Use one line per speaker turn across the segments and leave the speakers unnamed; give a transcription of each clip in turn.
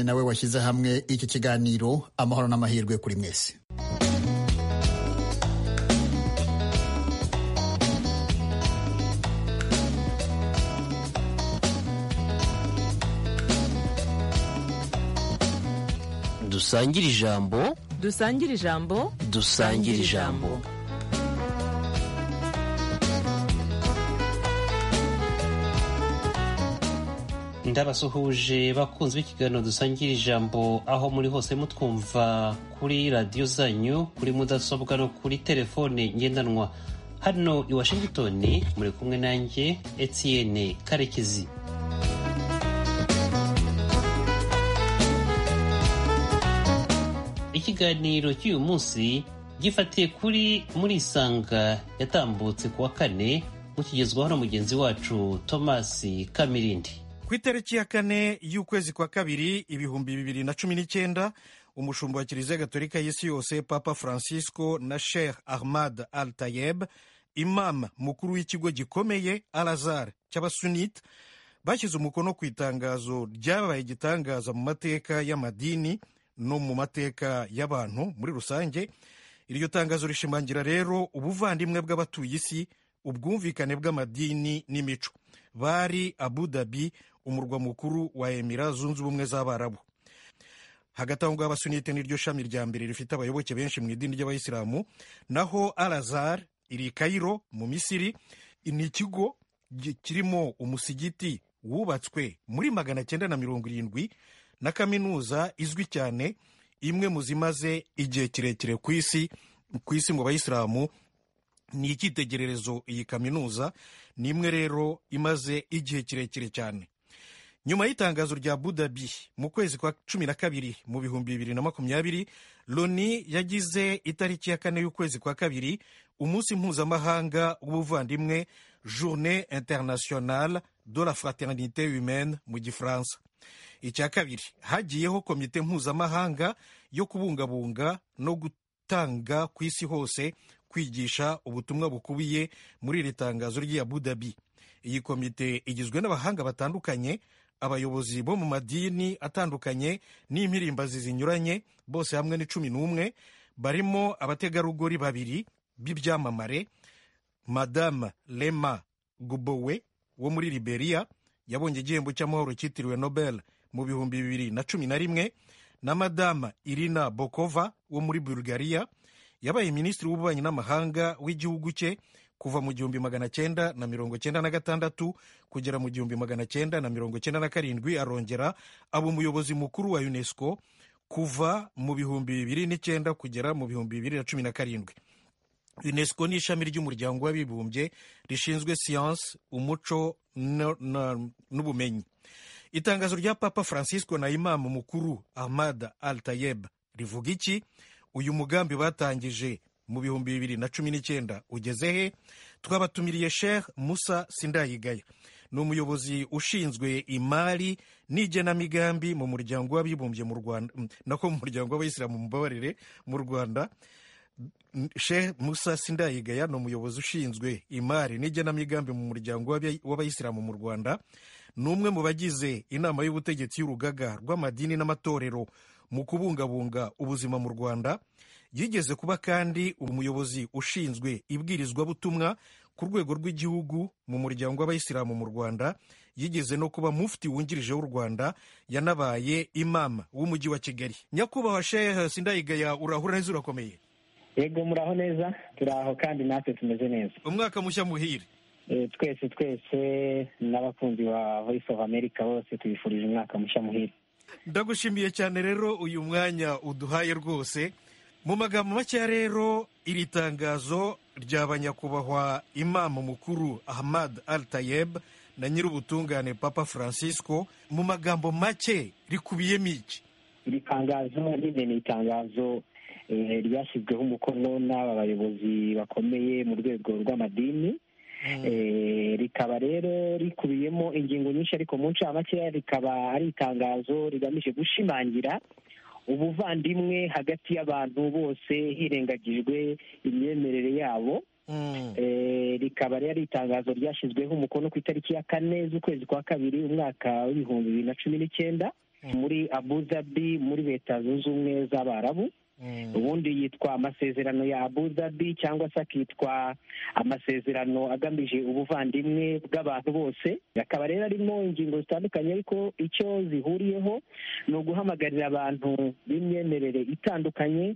nawe washyize hamwe iki kiganiro amahoro n'amahirwe kuri mwese
dusangire ijambo
dusangire ijambo
dusangire ijambo ndabasuhuje bakunze b'ikiganiro dusangira ijambo aho muri hose mutwumva kuri radiyo zanyu kuri mudasobwa no kuri telefone ngendanwa hano i washington muri kumwe nanjye etienne karekezi ikiganiro cy'uyu munsi gifatiye kuri muri isanga yatambutse kuwa kane mukigezwaho na mugenzi wacu thomas kamirindi
ku itariki ya kane y'ukwezi kwa kabiri ibihumbi bibiri na cumi n'icyenda umushumba wa kiliziya gatolika y'isi yose papa francisco na sheikh ahmad al tayeb imam mukuru w'ikigo gikomeye al azar cy'abasunite bashyize umukono ku itangazo ryabaye igitangaza mu mateka y'amadini no mu mateka y'abantu muri rusange iryo tangazo rishimangira rero ubuvandimwe bw'abatuye isi ubwumvikane bw'amadini n'imico bari abu dhabi umurwa mukuru wa emira zunze ubumwe z'abarabu hagati aho ngaho abasunite n'iryo shami rya mbere rifite abayoboke benshi mu idini ry'abayisilamu naho alazar iri kayiro mu misiri ni ikigo kirimo umusigiti wubatswe muri magana cyenda na mirongo irindwi na kaminuza izwi cyane imwe mu zimaze igihe kirekire ku isi ku isi mu bayisilamu ni icyitegererezo iyi kaminuza ni imwe rero imaze igihe kirekire cyane nyuma y'itangazo rya budabi mu kwezi kwa cumi na kabiri mu bihumbi bibiri na makumyabiri loni yagize itariki ya kane y'ukwezi kwa kabiri umunsi mpuzamahanga w'ubuvandimwe journée internationale de la fraternité humaine mu gifaransa icya kabiri hagiyeho komite mpuzamahanga yo kubungabunga no gutanga ku isi hose kwigisha ubutumwa bukubiye muri iri tangazo ry'iya budabi iyi komite igizwe n'abahanga batandukanye abayobozi bo mu madini atandukanye n'impirimbazi zinyuranye bose hamwe ni cumi n'umwe barimo abategarugori babiri b'ibyamamare madame lema gubowe wo muri liberia yabonye igihembo cy'amahoro cyitiriwe nobel mu bihumbi bibiri na cumi na rimwe na madame irina bokova wo muri bulgaria yabaye minisitiri w'ububanyi n'amahanga w'igihugu cye kuva mu gihumbi magana cyenda na mirongo cyenda na gatandatu kugera mu gihumbi magana cyenda na mirongo cyenda na karindwi arongera aba umuyobozi mukuru wa unesco kuva mu bihumbi bibiri n'icyenda kugera mu bihumbi bibiri na cumi na karindwi unesco ni ishami ry'umuryango w'abibumbye rishinzwe siyansi umuco n'ubumenyi itangazo rya papa francisco na imamu mukuru ahmad al tayeb rivuga iki uyu mugambi batangije mu bihumbi bibiri na cumi n'icyenda ugeze he twabatumiriye sheikh musa sindayigaya ni umuyobozi ushinzwe imari n'igenamigambi mu muryango w'abibumbye mu rwanda nako mu muryango w'abayisilamu mubabarire mu rwanda sheikh musa sindayigaya ni umuyobozi ushinzwe imari n'igenamigambi mu muryango w'abayisilamu mu rwanda ni umwe mu bagize inama y'ubutegetsi y'urugaga rw'amadini n'amatorero mu kubungabunga ubuzima mu rwanda yigeze kuba kandi umuyobozi ushinzwe ibwirizwabutumwa ku rwego rw'igihugu mu muryango w'abayisilamu mu rwanda yigeze no kuba mufti wungirije w'u rwanda yanabaye imama w'umujyi wa kigali nyakubahwa shehe sindayigaya urahura neza urakomeye
yego muraho neza turaho kandi natwe tumeze neza
umwaka mushya muhire
twese twese n'abakunzi ba voice of america bose tubifurije umwaka mushya muhire
ndagushimiye cyane rero uyu mwanya uduhaye rwose mu magambo makeya rero iri tangazo rya nyakubahwa imama mukuru ahmad al tayeb na nyir'ubutungane papa francisco mu magambo make rikubiyemo iki
iri tangazo nyine ni itangazo ryashyizweho umukono n'aba bayobozi bakomeye mu rwego rw'amadini rikaba rero rikubiyemo ingingo nyinshi ariko mu ncamake rikaba ari itangazo rigamije gushimangira ubuvandimwe hagati y'abantu bose hirengagijwe imyemerere yabo rikaba rero ari itangazo ryashyizweho umukono ku itariki ya kane z'ukwezi kwa kabiri umwaka w'ibihumbi bibiri na cumi n'icyenda muri abu dhabi muri leta zunze ubumwe z'abarabu ubundi yitwa amasezerano ya abu dhabi cyangwa se akitwa amasezerano agamije ubuvandimwe bw'abantu bose akaba rero arimo ingingo zitandukanye ariko icyo zihuriyeho ni uguhamagarira abantu b'imyemerere itandukanye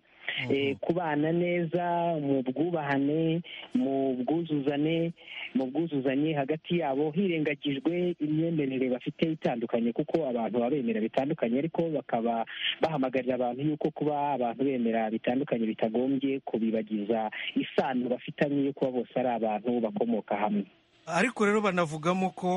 eh, kubana neza mu bwubahane mu bwuzuzane mu bwuzuzanye hagati yabo hirengagijwe imyemerere bafite itandukanye kuko abantu baba bemera bitandukanye ariko bakaba bahamagarira abantu yuko kuba abantu bemera bitandukanye bitagombye kubibagiza isano bafitanye yo kuba bose ari abantu bakomoka hamwe
ariko rero banavugamo ko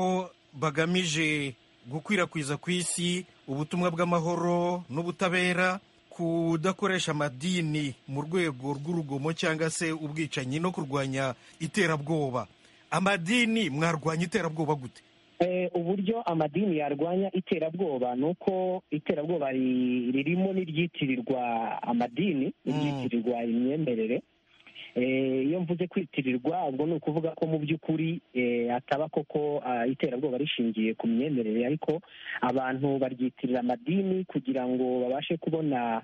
bagamije gukwirakwiza ku isi ubutumwa bw'amahoro n'ubutabera kudakoresha amadini mu rwego rw'urugomo cyangwa se ubwicanyi no kurwanya iterabwoba amadini mwarwanya iterabwoba gute
Eh, uburyo amadini yarwanya iterabwoba ni uko iterabwoba ri- ririmo n'iryitirirwa amadini iryitirirwa imyemerere Eh, iyo mvuze kwitirirwa ubwo ni ukuvuga ko mu by'ukuri eh, hataba koko ah, iterabwoba rishingiye ku myemerere ariko abantu baryitirira amadini kugira ngo babashe kubona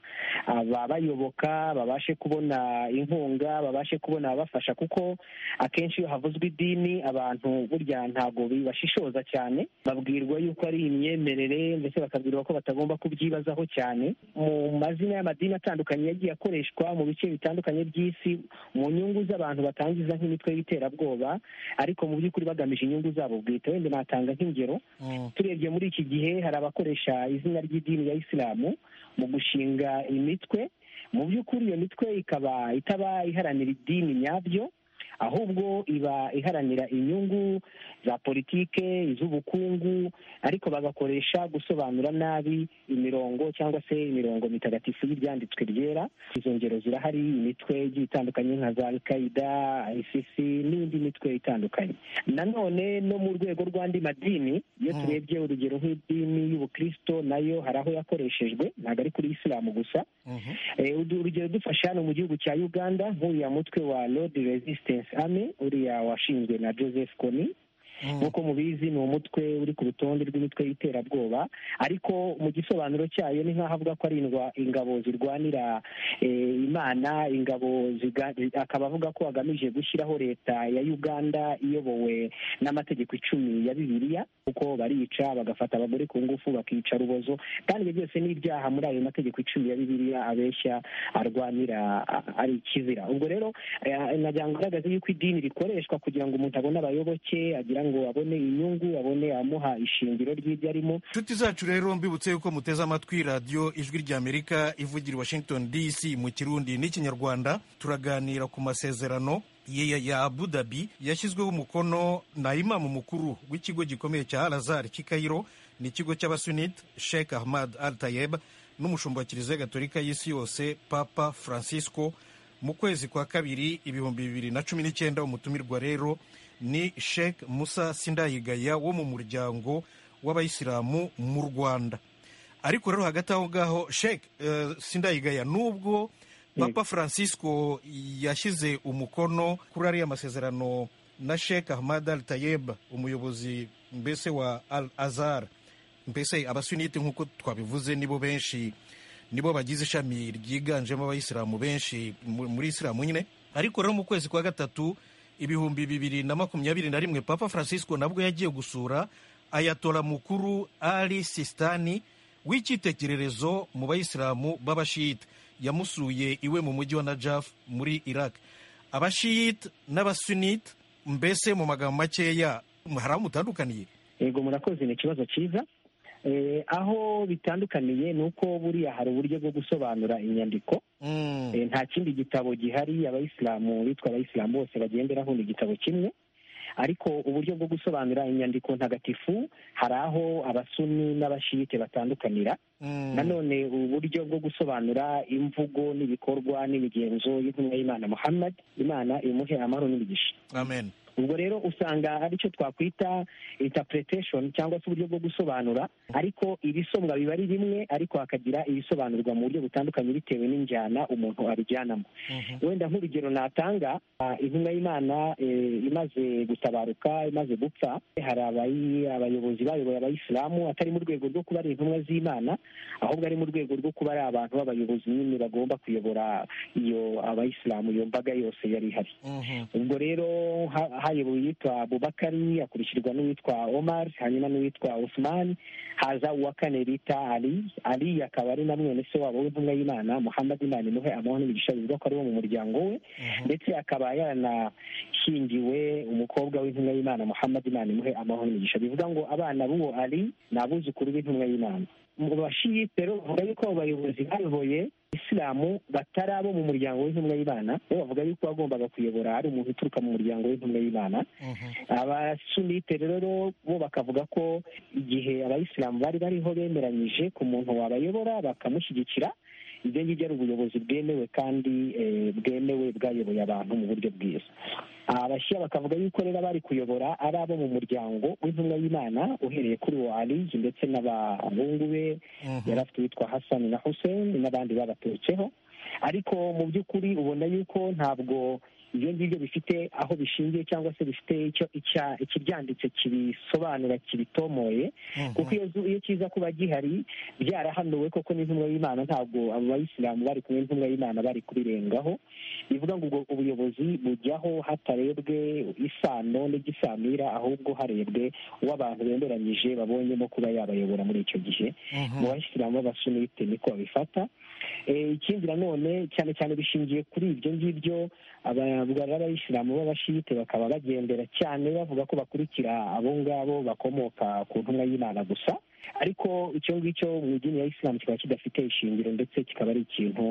ababayoboka babashe kubona inkunga babashe kubona ababafasha kuko akenshi iyo havuzwe idini abantu burya ntabwo bibashishoza cyane babwirwa yuko ari imyemerere ndetse bakabwirwa ko batagomba kubyibazaho cyane mu mazina y'amadini atandukanye yagiye akoreshwa mu bice bitandukanye by'isi mu nyungu z'abantu batangiza nk'imitwe y'iterabwoba ariko mu by'ukuri bagamije inyungu zabo bwite wenda natanga nk'ingero turebye muri iki gihe hari abakoresha izina ry'idini ya isilamu mu gushinga imitwe mu by'ukuri iyo mitwe ikaba itaba iharanira idini nyabyo ahubwo iba iharanira inyungu za politike iz'ubukungu ariko bagakoresha gusobanura nabi imirongo cyangwa se imirongo mitagatifu y'ibyanditswe byera izo ngero zirahari imitwe igiye itandukanye nka za alkaida isis n'indi mitwe itandukanye nanone no mu rwego rw'andi madini iyo turebye urugero nk'idini y'ubukristo nayo hari aho yakoreshejwe ntabwo ari kuri isilamu gusa Eh, udu- urugero dufashe hano mu gihugu cya uganda nk'uriya mutwe wa lord resistance army uriya washinzwe na joseph kony nk'uko mubizi ni umutwe uri ku rutonde rw'imitwe y'iterabwoba ariko mu gisobanuro cyayo ni nk'aho avuga ko ari indwa- ingabo zirwanira eh, imana ingabo ziga- zi- akaba avuga ko agamije gushyiraho leta ya uganda iyobowe n'amategeko icumi ya bibiliya kuko barica bagafata abagore ku ngufu bakica rubozo kandi ibyo byose ni ibyaha muri ayo mategeko icumi ya bibiliya abeshya arwanira a- ari ikizira ubwo rero eh, nagira ngo ngaragaze yuko idini rikoreshwa kugira ngo umuntu abone abayoboke agira ngo abone inyungu abone amuha ishingiro ry'ibyo arimo
inshuti zacu rero mbibutse yuko muteze amatwi radiyo ijwi ry'amerika ivugira i washington dc mu kirundi n'ikinyarwanda turaganira ku masezerano ya ya abu dhabi yashyizweho umukono na imamu mukuru w'ikigo gikomeye cya alazar cy'i kairo ni ikigo cy'abasunit sheikh ahmad al tayeb n'umushumba wa kiliziya gatolika y'isi yose papa francisco mu kwezi kwa kabiri ibihumbi bibiri na cumi n'icyenda umutumirwa rero ni sheikh musa sindayigaya wo mu muryango w'abayisilamu mu rwanda ariko rero hagati aho ngaho sheikh eh, sindayigaya nubwo papa francisco yashyize umukono kuri ariya masezerano na sheikh ahmad al tayeb umuyobozi mbese wa al azhar mbese abasunite nk'uko twabivuze nibo benshi nibo bagize ishami ryiganjemo abayisilamu benshi mu- muri isilamu nyine ariko rero mu kwezi kwa gatatu ibihumbi bibiri na makumyabiri na rimwe papa francisco nabwo yagiye gusura ayatora mukuru ali sistani w'icyitegererezo mu bayisilamu b'abashiyite yamusuye iwe mu mujyi wa najaf muri iraq abashiyite n'abasunite mbese mu magambo makeya hari aho mutandukaniye
yego murakoze ni ikibazo cyiza Eh, aho bitandukaniye ni uko buriya hari uburyo bwo gusobanura inyandiko
Mm.
Eh, nta kindi gitabo gihari abayisilamu bitwa abayisilamu bose bagenderaho ni igitabo kimwe ariko uburyo bwo gusobanura inyandiko ntagatifu hari aho abasuni n'abashiyite batandukanira
Mm.
nanone uburyo bwo gusobanura imvugo n'ibikorwa n'imigenzo y'intumwa y'imana muhammad imana imuhe amahoro n'imigisha
amen
ubwo rero usanga aricyo twakwita interpretation cyangwa se uburyo bwo gusobanura ariko ibisomwa biba ari bimwe ariko hakagira ibisobanurwa mu buryo butandukanye bitewe n'injyana umuntu abijyanamo wenda nk'urugero natanga intumwa y'imana imaze gutabaruka imaze gupfa hari abayobozi bayoboye abayisilamu atari mu rwego rwo kuba ari intumwa z'imana ahubwo ari mu rwego rwo kuba ari abantu b'abayobozi nyine bagomba kuyobora iyo abayisilamu iyo mbaga yose yari ihari ubwo rero hayobowe uwitwa bubakari akurikirwa n'uwitwa omar hanyuma n'uwitwa osman haza uwa kane bita ali ali akaba ari na mwene se wabo w'intumwa y'imana muhammad imana imuhe amuha n'imigisha bivuga ko ari uwo mu muryango we ndetse akaba yaranashyingiwe umukobwa w'intumwa y'imana muhammad imana imuhe amuha n'imigisha bivuga ngo abana b'uwo ali ni abuzukuru b'intumwa y'imana mu bashiyite rero bavuga yuko abo bayobozi bayoboye isilamu batari abo mu muryango w'intumwa y'imana bo bavuga yuko bagombaga kuyobora ari umuntu uturuka mu muryango w'intumwa y'imana abasunite rero bo bakavuga ko igihe abayisilamu bari bariho bemeranyije ku muntu wabayobora bakamushyigikira ibyo ngibyo ari ubuyobozi bwemewe kandi bwemewe bwayoboye abantu mu buryo bwiza abashya bakavuga yuko rero abari kuyobora ari abo mu muryango w'intumwa y'imana uhereye kuri uwo aliyi ndetse n'abahungu be yari afite uwitwa hasani na huseni n'abandi babaturutseho ariko mu by'ukuri ubona yuko ntabwo ibyo ngibyo bifite aho bishingiye cyangwa se bifite icyo ikibyanditse kibisobanura kibitomoye kuko iyo kiza kuba gihari byarahanuwe koko n'intumwa y'imana ntabwo abo bayisilamu bari kumwe n'intumwa y'imana bari kubirengaho bivuga ngo ubwo ubuyobozi bujyaho hatarebwe isano n'igisamira ahubwo harebwe uwo abantu bemeranyije babonyemo kuba yabayobora muri icyo gihe mu bayisilamu b'abasunite niko babifata ikindi nanone cyane cyane bishingiye kuri ibyo ngibyo abavuga b'abayisilamu b'abashite bakaba bagendera cyane bavuga ko bakurikira abo ngabo bakomoka ku ntumwa y'imana gusa ariko icyo ngicyo mu idini ya isilamu kikaba kidafite ishingiro ndetse kikaba ari ikintu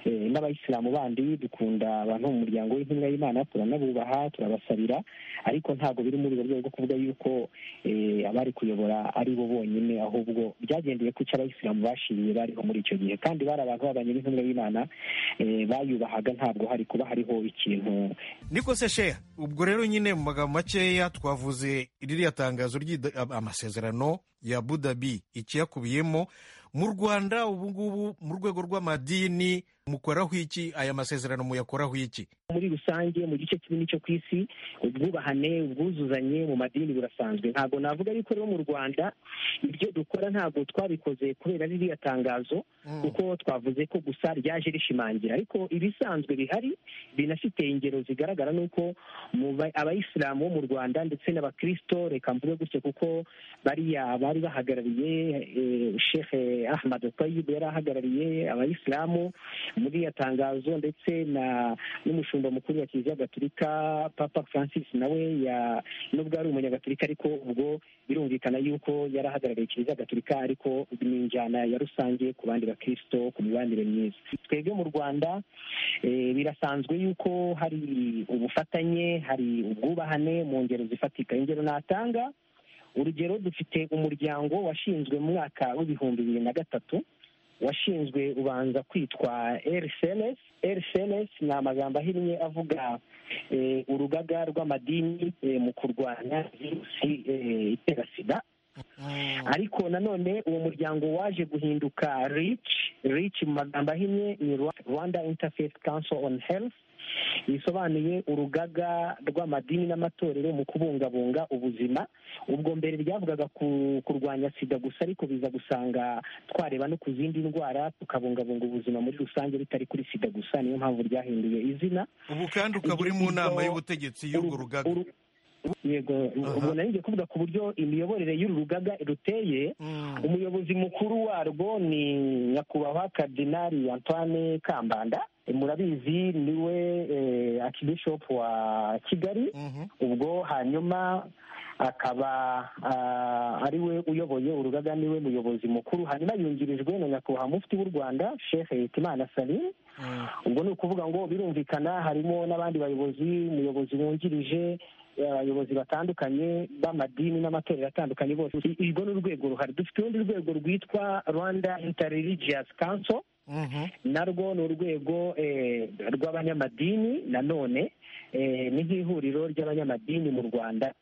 n'abayisilamu bandi dukunda abantu mu muryango w'intumwa y'imana turanabubaha turabasabira ariko ntabwo biri muri urwo rwego rwo kuvuga yuko abari kuyobora ari bo bonyine ahubwo byagendeye ku cyo abayisilamu bashiriye bariho muri icyo gihe kandi bari abantu babanye n'intumwa y'imana bayubahaga ntabwo hari kuba hariho ikintu
niko se sheya ubwo rero nyine mu magambo makeya twavuze ririya tangazo ry'amasezerano ya budabi ikiyakubiyemo mu rwanda ubu ngubu mu rwego rw'amadini mukoraho iki aya masezerano muyakoraho iki
muri rusange mu gice kinini cyo ku isi ubwubahane ubwuzuzanye mu madini burasanzwe ntabwo navuga yuko rero mu rwanda ibyo dukora ntabwo twabikoze kubera ririya tangazo kuko twavuze ko gusa ryaje rishimangira ariko ibisanzwe bihari binafite ingero zigaragara nuko abayisilamu bo mu rwanda ndetse n'abakirisito reka mvuge gutyo kuko bariya bari bahagarariye shehe ahmad tayyib yari ahagarariye abayisilamu muri iyo tangazo ndetse n'umushumba mukuru wa kiliziya gatulika papa francis nawe nubwo ari umunyagatulika ariko ubwo birumvikana yuko yari ahagarariye kiliziya gatulika ariko ni injyana ya rusange ku bandi bakirisito ku mibanire myiza twebwe mu rwanda birasanzwe yuko hari ubufatanye hari ubwubahane mu ngero zifatika ingero natanga urugero dufite umuryango washinzwe mu mwaka w'ibihumbi bibiri na gatatu washinzwe ubanza kwitwa rcns rcns ni amagambo ahinnye avuga urugaga rw'amadini mu kurwanya virusi itera sida ariko nanone uwo muryango waje guhinduka rich rich mu magambo ahinnye ni rwanda interfaith council on health bisobanuye urugaga rw'amadini n'amatorero mu kubungabunga ubuzima ubwo mbere ryavugaga kurwanya sida gusa ariko biza gusanga twareba no ku zindi ndwara tukabungabunga ubuzima muri rusange bitari kuri sida gusa niyo mpamvu ryahinduye izina
ubu kandi ukaba uri mu nama y'ubutegetsi y'urwo rugaga
yego ubwo nari kuvuga ku buryo imiyoborere y'uru rugaga ruteye umuyobozi mukuru warwo ni nyakubahwa karidinari antoine kambanda murabizi niwe akibishopu wa kigali ubwo hanyuma akaba ari we uyoboye urugaga niwe muyobozi mukuru hanyuma yungirijwe na nyakubahwa mufti w'u rwanda shehe hitimana salim ubwo ni ukuvuga ngo birumvikana harimo n'abandi bayobozi umuyobozi wungirije abayobozi batandukanye b'amadini n'amatorero atandukanye bose urwo ni urwego ruhari dufite urundi rwego rwitwa rwanda interreligious council narwo ni urwego rw'abanyamadini nanone
ni nk'ihuriro ry'abanyamadini mu rwanda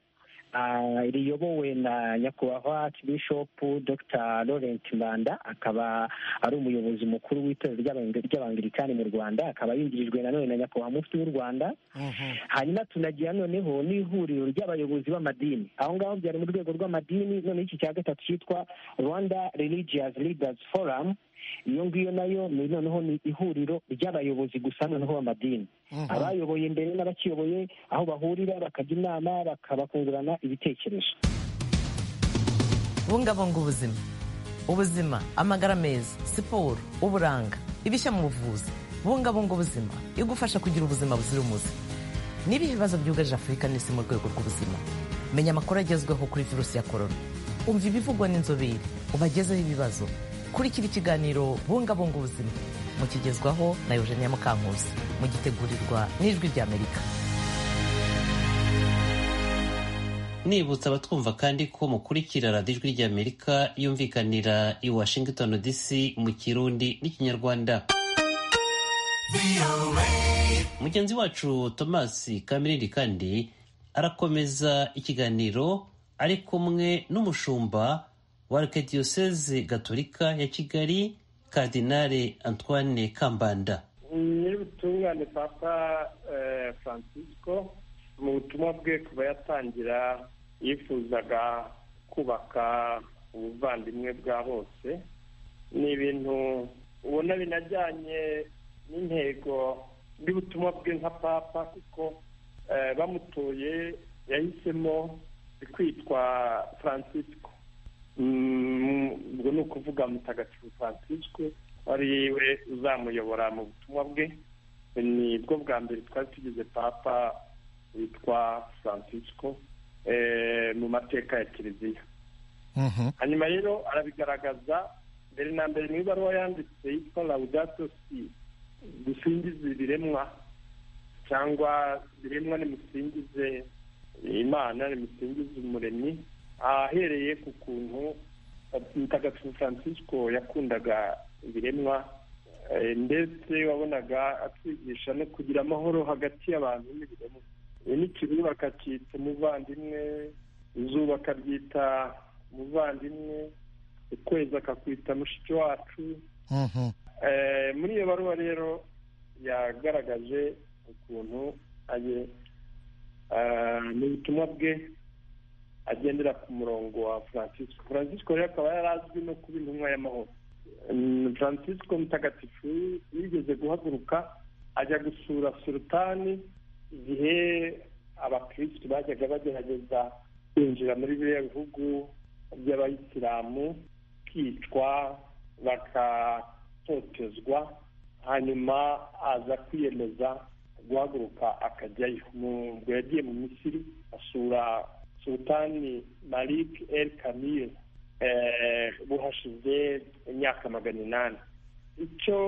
riyobowe na nyakubahwa bishopu dr laurent mbanda akaba ari umuyobozi mukuru w'itorero ry'abangirikani mu rwanda akaba yungirijwe nanone na nyakubahwa mufti w'u rwanda hanyuma tunagira noneho n'ihuriro ry'abayobozi b'amadini aho ngaho byari mu rwego rw'amadini noneho iki cya gatatu cyitwa rwanda religious leaders forum iyo ngiyo nayo ni noneho ni ihuriro ry'abayobozi gusa noneho b'amadini abayoboye mbere n'abakiyoboye aho bahurira bakajya inama bakungurana ibitekerezo
bungabunga ubuzima ubuzima amagara meza siporo uburanga ibishya mu buvuzi bungabunga ubuzima igufasha kugira ubuzima buzira umuze n'ibihe bibazo byugarije afurika n'isi mu rwego rw'ubuzima menya amakuru agezweho kuri virusi ya korona umva ibivugwa n'inzobere ubagezeho ibibazo kurikira ikiganiro bungabunga ubuzima mukigezwaho na eugenia mukankusi mugitegurirwa n'ijwi ry'amerika
nibutsa abatwumva kandi ko mukurikira radiyo ijwi ry'amerika yumvikanira i washington dc mu kirundi n'ikinyarwanda mugenzi wacu thomas kamirindi kandi arakomeza ikiganiro ari kumwe n'umushumba wa arikadiyoseze gatolika ya kigali kadinale antoine kambanda
nyir'ubutungane papa francisco mu butumwa bwe kuba yatangira yifuzaga kubaka ubuvandimwe bwa bose ni ibintu ubona binajyanye n'intego y'ubutumwa bwe nka papa kuko bamutoye yahisemo kwitwa francisco ubwo ni ukuvuga mutagatifu francisco ari we uzamuyobora mu butumwa bwe ni bwo bwa mbere twari tugize papa witwa francisco mu mateka ya kiliziya hanyuma rero arabigaragaza mbere na mbere mu ibaruwa yanditse yitwa laudato si dusingize ibiremwa cyangwa ibiremwa nimusingize imana nimusingize umuremyi ahereye ku kuntu mutagatifu francisco yakundaga ibiremwa ndetse wabonaga atwigisha no kugira amahoro hagati y'abantu n'ibiremwa n'ikirura akacyita umuvandimwe izuba akaryita umuvandimwe ukwezi akakwita mushiki wacu muri iyo baruwa rero yagaragaje ukuntu aye mu butumwa bwe agendera ku murongo wa francisco francisco rero akaba yari azwi no kuba intumwa y'amahoro francisco mutagatifu yigeze guhaguruka ajya gusura sultani igihe abakirisitu bajyaga bagerageza kwinjira muri biriya bihugu by'abayisilamu kwicwa bakatotezwa hanyuma aza kwiyemeza guhaguruka akajyayo ubwo yagiye mu misiri asura sultani malik el kamil ubu hashize imyaka magana inani icyo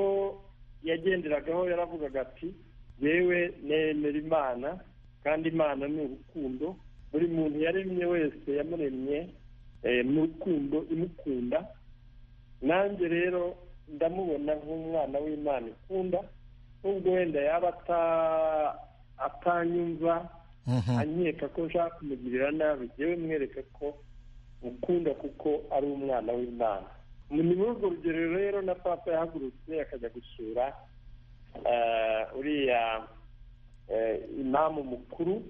yagenderagaho yaravugaga ati yewe nemera imana kandi imana ni urukundo buri muntu yaremye wese yamuremye mu rukundo imukunda nanjye rero ndamubona nk'umwana w'imana ikunda nubwo wenda yaba atanyumva anyeka ko nshaka kumugirira nabi yewe mwereka ko mukunda kuko ari umwana w'imana ni muri urwo rugero rero na papa yahagurutse akajya gusura uriya imamu mukuru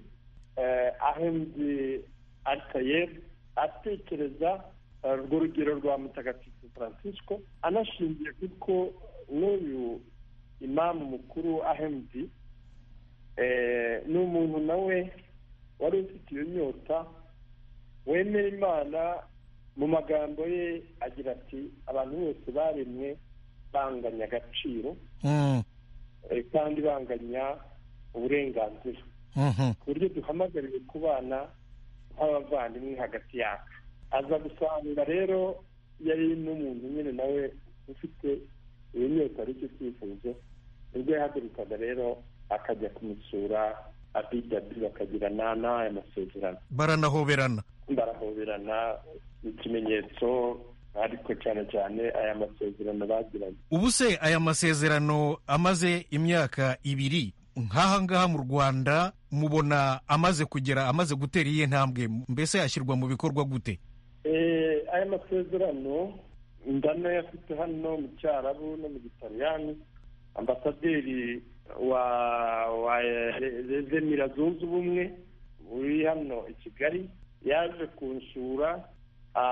ahembye atayeri atekereza urwo rugero rwa mutagatifu francisco anashingiye kuko n'uyu imamu mukuru ahembye ni umuntu nawe wari ufite iyo nyota wemera imana mu magambo ye agira ati abantu bose baremwe banganya agaciro kandi banganya uburenganzira ku buryo duhamagariwe kubana nk'abavandimwe hagati yacu aza gusanga rero yari n'umuntu nyine nawe ufite iyo nyota aricyo cyifuzo nibwo yahagurukaga rero akajya kumusura abidabi bakagirana n'aya masezerano
baranahoberana
barahoberana ikimenyetso ariko cyane cyane aya masezerano bagiranye
ubu se aya masezerano amaze imyaka ibiri nk'aha ngaha mu rwanda mubona amaze kugera amaze gutera iyihe ntambwe mbese yashyirwa mu bikorwa gute
Eh, aya masezerano ndana yafite hano mu cyarabu no mu gitaliyani ambasaderi wa wa remira zunze ubumwe uri hano i kigali yaje kunsura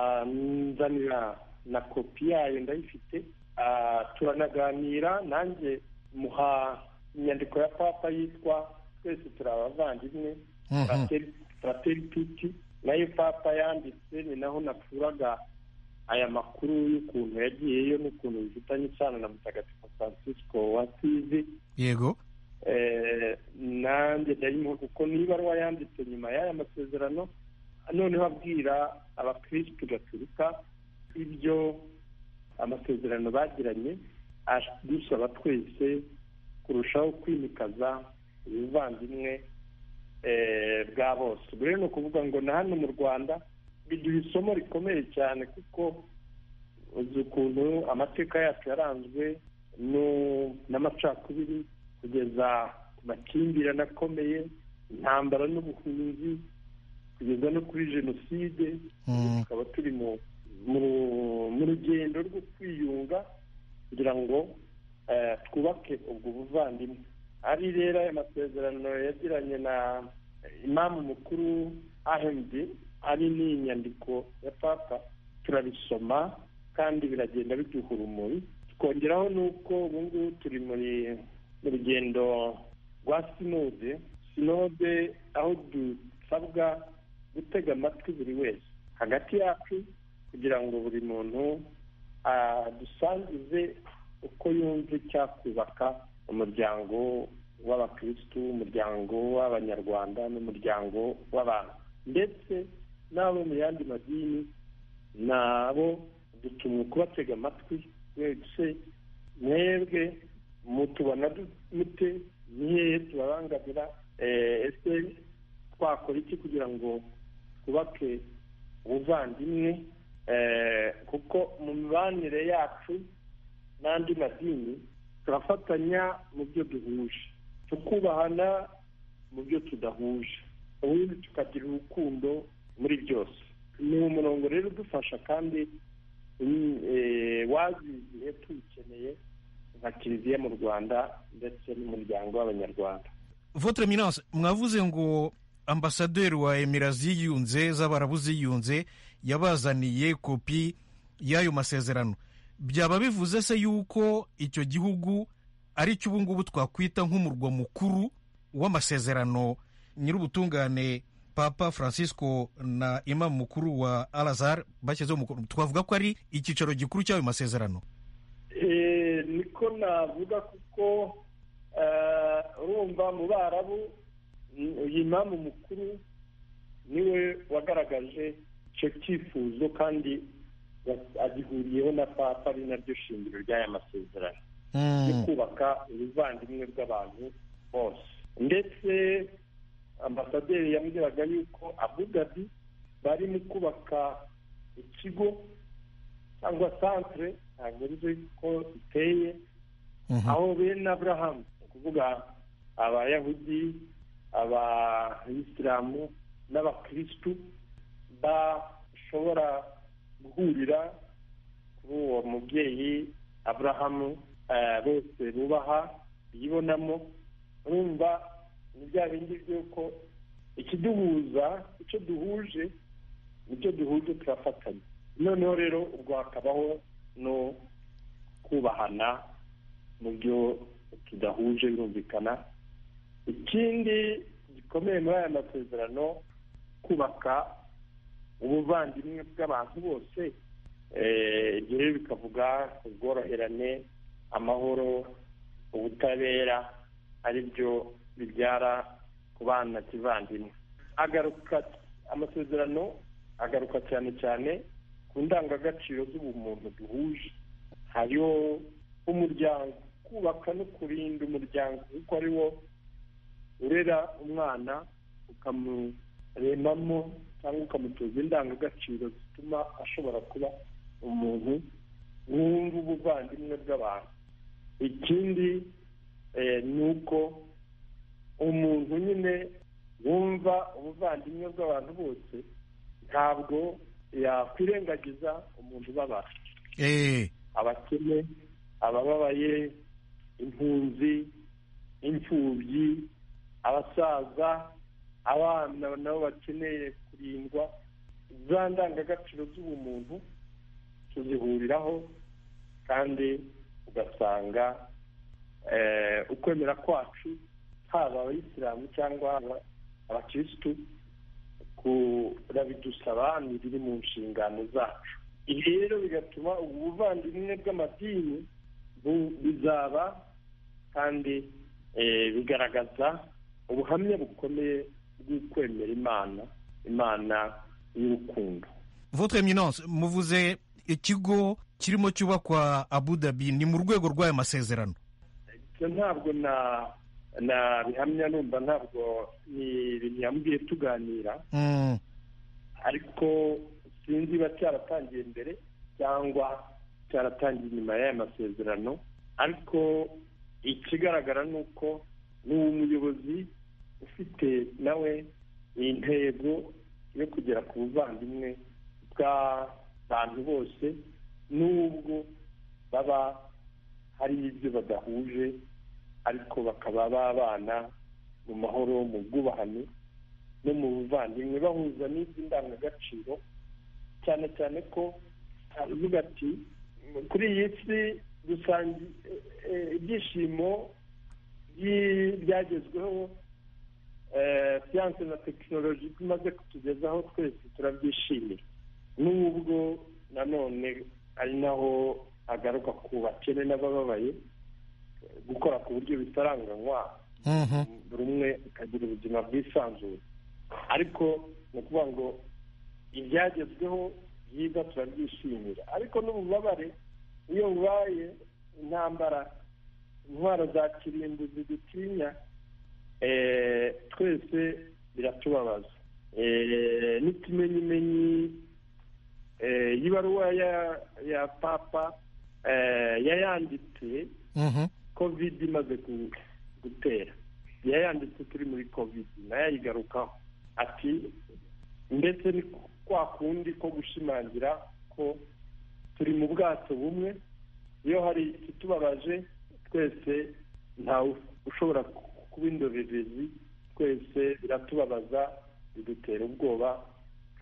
anzanira na kopi yayo ndayifite Ah, turanaganira nanjye muha inyandiko ya papa yitwa twese turi abavandimwe
Mhm.
turatera- turatera ipiti nayo papa yanditse ni naho nakuraga aya makuru y'ukuntu yagiyeyo n'ukuntu bifitanye isano na mutagatifu francisco wa sizi
yego
Eh, nanjye ndayimuha kuko niba ibaruwa yanditse nyuma y'aya masezerano noneho abwira abakirisitu gaturika ibyo amasezerano bagiranye adusaba twese kurushaho kwimikaza ubuvandimwe eh, bwa bose ubwo rero ni ukuvuga ngo na hano mu rwanda biduha isomo rikomeye cyane kuko uzi ukuntu amateka yacu yaranzwe no- n'amacakubiri kugeza ku makimbirane akomeye intambara n'ubuhunzi kugeza no kuri jenoside
Mm.
tukaba turi mu mu- mu rugendo rwo kwiyunga kugira ngo eh, twubake ubwo buvandimwe ari rero aya masezerano yagiranye na imamu mukuru ahmd ari n'inyandiko ya papa turabisoma kandi biragenda biduha urumuri tukongeraho n'uko ubu ngubu turi muri mu rugendo rwa sinode sinode aho dusabwa gutega amatwi buri wese hagati yacu kugira ngo buri muntu adusangize uko yumva icyakubaka umuryango w'abakirisitu umuryango w'abanyarwanda n'umuryango w'abantu ndetse n'abo mu yandi madini nabo dutumwe kubatega amatwi wese mwebwe mutubona du- mute ni hehe tubabangamira Eh, ese twakora iki kugira ngo twubake ubuvandimwe Eh, kuko mu mibanire yacu n'andi madini turafatanya mu byo duhuje tukubahana mu byo tudahuje ubundi tukagira urukundo muri byose ni umurongo rero udufasha kandi mm, eh, waziziye tuwukeneye nka kiliziya mu rwanda ndetse n'umuryango w'abanyarwanda
votre eminence mwavuze ngo ambasaderi wa emira ziyunze z'abarabu ziyunze yabazaniye kopi y'ayo masezerano byaba bivuze se yuko icyo gihugu ari cyo ubu ngubu twakwita nk'umurwa mukuru w'amasezerano nyir'ubutungane papa francisco na imamu mukuru wa alazar bashyizeho umukono twavuga ko ari icyicaro gikuru cy'ayo masezerano
Eh, niko navuga kuko eh, urumva mu barabu mm, uyu imamu mukuru niwe wagaragaje icyo cyifuzo kandi wa- agihuriyeho na papa ari naryo shingiro ry'aya masezerano yo kubaka ubuvandimwe bw'abantu bose ndetse ambasaderi yambwiraga yuko abu dhabi bari mu kubaka ikigo cyangwa santere ntabwo nzi ko iteye
Mhm.
aho bene aburahamu ni ukuvuga abayahudi abayisilamu n'abakirisitu bashobora guhurira kuri uwo mubyeyi aburahamu eh, bose bubaha yibonamo urumva ni bya bindi by'uko ikiduhuza icyo duhuje nicyo duhuje turafatanya noneho rero ubwo hakabaho no kubahana mu byo tudahuje birumvikana ikindi gikomeye muri aya masezerano kubaka ubuvandimwe bw'abantu bose eh, ibyo rero bikavuga ubworoherane amahoro ubutabera ari byo bibyara kubana kivandimwe agaruka amasezerano agaruka cyane cyane ku ndangagaciro z'ubumuntu duhuje hariho umuryango kubaka no kurinda umuryango kuko ari wo urera umwana ukamuremamo cyangwa ukamutoza indangagaciro zituma ashobora kuba umuntu wumva ubuvandimwe bw'abantu ikindi eh, ni uko umuntu nyine wumva ubuvandimwe bw'abantu bose ntabwo yakwirengagiza umuntu ubabara
eee
abakene abababaye impunzi imfubyi abasaza abana nabo bakeneye kurindwa za ndangagaciro z'ubumuntu tuzihuriraho kandi ugasanga eh, ukwemera kwacu haba abayisilamu cyangwa haba abakirisitu kurabidusaba ni biri mu nshingano zacu ibi rero bigatuma ubu buvandimwe bw'amadini bu- bizaba kandi eh, bigaragaza ubuhamya bukomeye bw'ukwemera imana imana y'urukundo
Votre Eminence muvuze ikigo kirimo cyubakwa Abu Dhabi ni mu rwego rw'aya masezerano
ibyo ntabwo na nabihamya numva ntabwo ni ibintu yambwiye tuganira
Mm,
ariko sinzi ba cyaratangiye mbere cyangwa cyaratangiye inyuma y'aya masezerano ariko ikigaragara ni uko ni umuyobozi ufite nawe intego yo kugera ku buvandimwe bw'abantu bose n'ubwo baba hari ibyo badahuje ariko bakaba babana mu mahoro mu bwubahane no mu buvandimwe bahuza n'ibyo ndangagaciro cyane cyane ko aravuga ati kuri iyi si dusangiye eh, ibyishimo byi- byagezweho eh, siyanse na tekinoloji bimaze kutugezaho twese turabyishimira n'ubwo nanone ari naho agaruka ku bakene n'abababaye eh, gukora ku buryo bitaranganywa
mhm.
buri umwe akagira ubuzima bwisanzuye ariko ni ukuvuga ngo ibyagezweho byiza turabyishimira ariko n'ububabare iyo bubaye intambara intwaro za kirimbuzi dutinya eh, twese biratubabaza Eh, n'ikimenyimenyi eh, y'ibaruwa ya ya papa eh, yayanditse
Mhm.
covid imaze ku- gutera yayanditse turi muri covid nayo ayigarukaho ati ndetse ni kwa kundi ko gushimangira ko turi mu bwato bumwe iyo hari ikitubabaje twese ntawe ushobora ku- kuba indorerezi twese biratubabaza bidutera ubwoba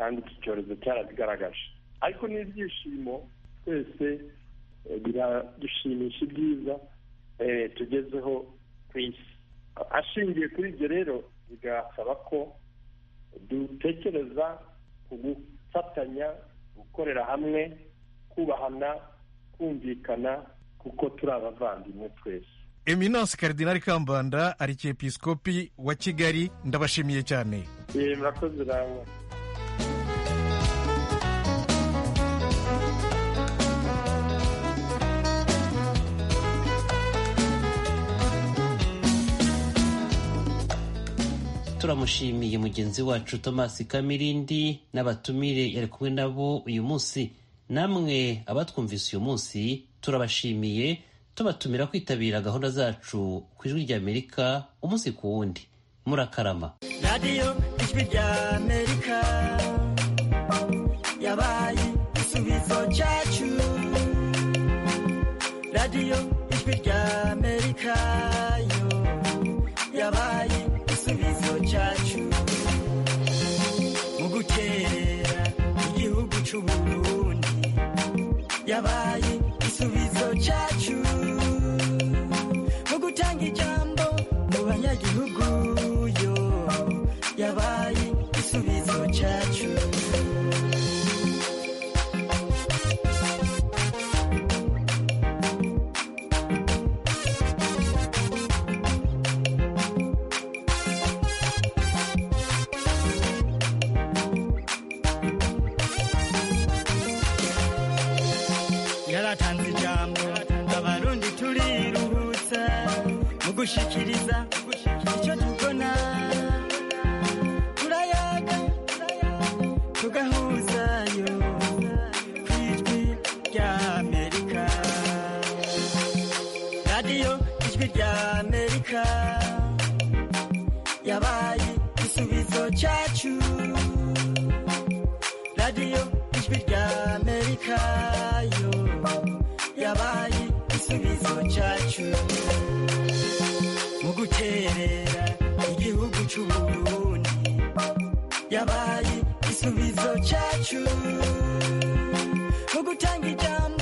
kandi iki cyorezo cyarabigaragaje ariko n'ibyishimo twese eh, biradushimisha ibyiza eh, tugezeho ku isi ashingiye kuri ibyo rero bigasaba ko dutekereza ku gufatanya gukorera hamwe kubahana kumvikana kuko turi abavandimwe twese
Eminence Cardinal Kambanda Arikiepiskopi wa Kigali ndabashimiye cyane
Eh, murakoze namwe
turamushimiye mugenzi wacu thomas kamirindi n'abatumire yari kumwe nabo uyu munsi namwe abatwumvise uyu munsi turabashimiye tubatumira kwitabira gahunda zacu ku ijwi ry'amerika umunsi ku wundi murakarama
radiyo ijwi ry'amerika yabaye igisubizo cyacu radiyo ijwi ry'amerika yo yabaye igisubizo cyacu mu gukerera igihugu cy'u Burundi yabaye igisubizo cyacu mu gutanga ijambo mu banyagihugu yo yabaye igisubizo cyacu yaratanze ijambo abarundi turiruhutsa mu gushikiriza icyo tubona turayaga tugahuzayo ku ijwi ry'amerika radiyo ijwi ry'amerika yabaye igisubizo cyacu radiyo ijwi rya amerika yo yabaye igisubizo cyacu mu guterera igihugu cy'uburundi yabaye igisubizo cyacu mu gutanga ijambo